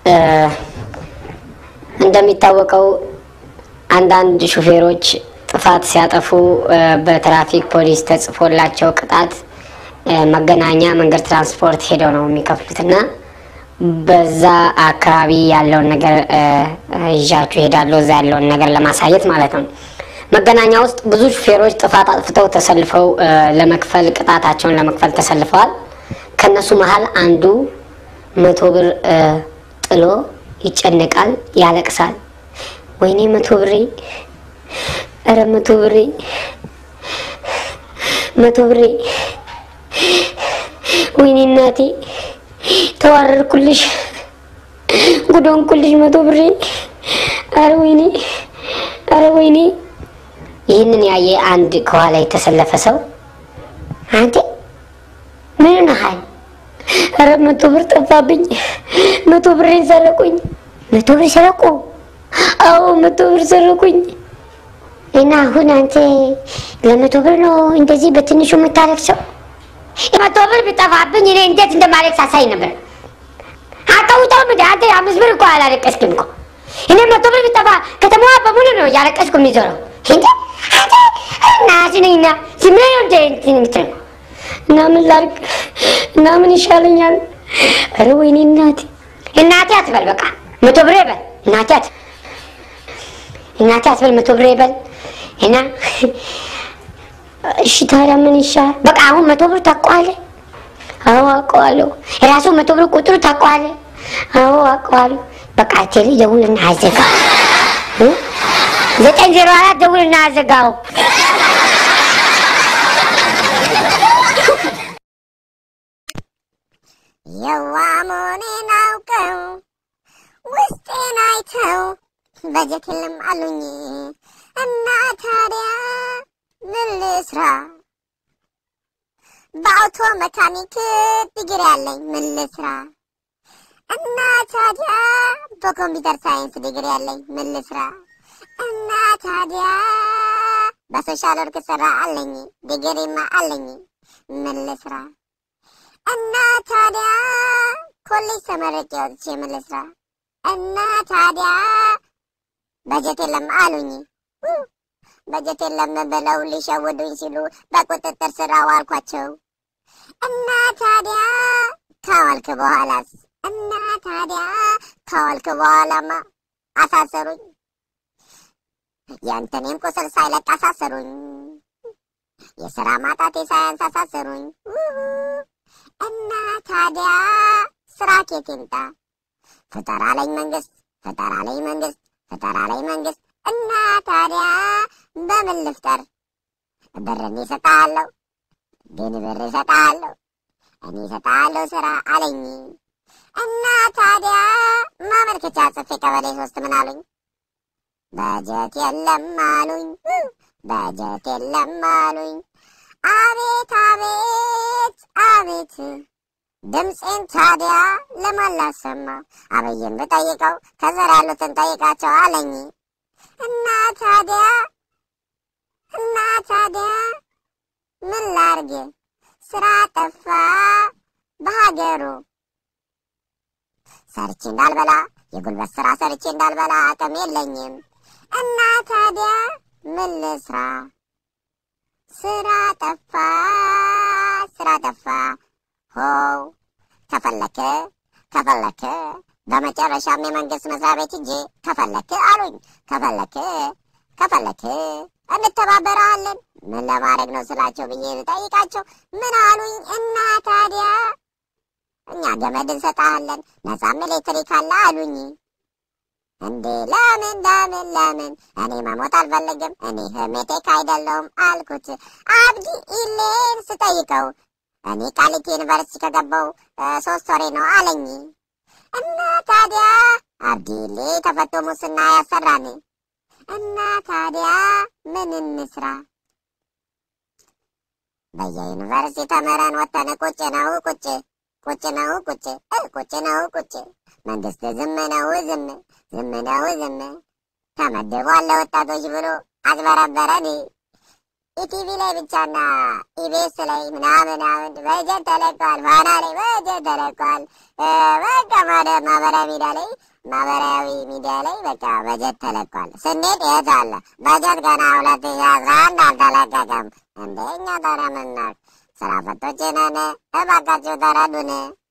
እንደሚታወቀው አንዳንድ ሹፌሮች ጥፋት ሲያጠፉ በትራፊክ ፖሊስ ተጽፎላቸው ቅጣት መገናኛ መንገድ ትራንስፖርት ሄደው ነው የሚከፍሉትና በዛ አካባቢ ያለውን ነገር ይዣችሁ ሄዳለሁ። እዛ ያለውን ነገር ለማሳየት ማለት ነው። መገናኛ ውስጥ ብዙ ሹፌሮች ጥፋት አጥፍተው ተሰልፈው ለመክፈል ቅጣታቸውን ለመክፈል ተሰልፈዋል። ከነሱ መሀል አንዱ መቶ ብር ጥሎ ይጨነቃል፣ ያለቅሳል። ወይኔ መቶ ብሬ፣ ኧረ መቶ ብሬ፣ መቶ ብሬ፣ ወይኔ እናቴ ተዋረድኩልሽ፣ ጉዶንኩልሽ መቶ ብሬ፣ ኧረ ወይኔ፣ ኧረ ወይኔ። ይህንን ያየ አንድ ከኋላ የተሰለፈ ሰው አንቴ ምን ነሃል? ኧረ መቶ ብር ጠፋብኝ፣ መቶ ብሬን ሰረቁኝ። መቶ ብር ሰረቁ? አዎ መቶ ብር ሰረቁኝ። እና አሁን አንተ ለመቶ ብር ነው እንደዚህ በትንሹ የምታለቅሰው? የመቶ ብር ቢጠፋብኝ እኔ እንዴት እንደማለቅስ አሳይ ነበር። አታውጣው ምድ አንተ አምስት ብር እኮ አላለቀስክም እኮ። እኔ መቶ ብር ቢጠፋ ከተማዋ በሙሉ ነው እያለቀስኩ የሚዞረው። እንዴ አንተ እናትንና ዝም ብለህ ነው እንደ እንትን የምትለው እና ምን ላድርግ እና ምን ይሻለኛል? ኧረ ወይኔ እናቴ እናቴ አትበል፣ በቃ መቶ ብር ይበል። እናቴ አት እናቴ አትበል፣ መቶ ብር ይበል እና እሺ ታዲያ ምን ይሻል? በቃ አሁን መቶ ብር ታውቀዋለህ? አዎ አውቀዋለሁ። የራሱ መቶ ብር ቁጥሩ ታውቀዋለህ? አዎ አውቀዋለሁ። በቃ ቴሌ ደውልና አዘጋው። ዘጠኝ ዜሮ አራት ደውልና አዘጋው። የዋ መሆኔን አውቀው ውስጤን አይተው በጀትልም አሉኝ እና ታዲያ ምን ልስራ? በአውቶ መካኒክ ዲግሪ ያለኝ ምን ልስራ? እና ታዲያ በኮምፒውተር ሳይንስ ዲግሪ ያለኝ ምን ልስራ? እና ታዲያ በሶሻል ወርክ ስራ አለኝ ዲግሪማ አለኝ ምን ልስራ? እና ታዲያ ኮሌጅ ተመረቄ ወጥቼ ምን ልስራ? እና ታዲያ በጀት የለም አሉኝ። በጀት የለም ብለው ሊሸውዱኝ ሲሉ በቁጥጥር ስር አዋልኳቸው። እና ታዲያ ካዋልክ በኋላስ? እና ታዲያ ካዋልክ በኋላማ አሳሰሩኝ። የእንትኔም ቁስል ሳይለቅ አሳሰሩኝ። የስራ ማጣቴ ሳያንስ አሳሰሩኝ። እና ታዲያ ስራ ኬት ይምጣ? ፍጠራ አለኝ መንግስት፣ ፍጠራ አለኝ መንግስት፣ ፍጠራ አለኝ መንግስት። እና ታዲያ በምን ልፍጠር? ብር እኔ እሰጥሃለሁ፣ ግን ብር እሰጥሃለሁ፣ እኔ እሰጥሃለሁ ስራ አለኝ። እና ታዲያ ማመልከቻ ጽፌ ቀበሌ ሶስት ምን አሉኝ? በጀት የለም አሉኝ፣ በጀት የለም አሉኝ። አቤት አቤት አቤት ድምፄን ታዲያ ለማን ላሰማ? አብይን ብጠይቀው ከዘር ያሉትን ጠይቃቸው አለኝ። እና ታዲያ እና ታዲያ ምን ላርግ? ስራ ጠፋ በሀገሩ። ሰርቼ እንዳልበላ የጉልበት ስራ ሰርቼ እንዳልበላ አቅም የለኝም። እና ታዲያ ምን ልስራ? ስራ ጠፋ ስራ ጠፋ ሆው ከፈለክ ከፈለክ በመጨረሻም የመንግስት መስሪያ ቤት ሂጄ ከፈለክ አሉኝ። ከፈለክ ከፈለክ እንተባበረዋለን። ምን ለማድረግ ነው ስላቸው ብዬ ጠይቃቸው ምን አሉኝ? እና ታዲያ እኛ ገመድ እንሰጣለን ነፃም ኤሌክትሪክ አለ አሉኝ። እንዴ ለምን ለምን ለምን? እኔ መሞት አልፈልግም። እኔ ህሜቴክ አይደለሁም አልኩት። አብዲ ኢሌን ስጠይቀው እኔ ቃሊቲ ዩኒቨርሲቲ ከገባው ሶስት ወሬ ነው አለኝ። እና ታዲያ አብዲ ኢሌ ተፈቶ ሙስና ያሰራን። እና ታዲያ ምን እንስራ? በየዩኒቨርሲቲ ተምረን ወተን ቁጭ ነው ቁጭ ቁጭ ነው ቁጭ ቁጭ ነው ቁጭ መንግስት ዝም ነው ዝም ዝም ነው ዝም ተመድቧል ለወጣቶች ብሎ አጭበረበረን። ኢቲቪ ላይ ብቻና ኢቢኤስ ላይ ምናምን ምናምን በጀት ተለቋል፣ ፋና ላይ በጀት ተለቋል። በቃ በጣም ወደ ማህበራዊ ሚዲያ ላይ ማህበራዊ ሚዲያ ላይ በቃ በጀት ተለቋል። ስንሄድ የት አለ በጀት ገና ሁለት ሺ አስራ አንድ አልተለቀቀም። እንደ እኛ ታዲያ ምን እናድርግ? ስራ ፈቶች ነን። እባካችሁ ተረዱን።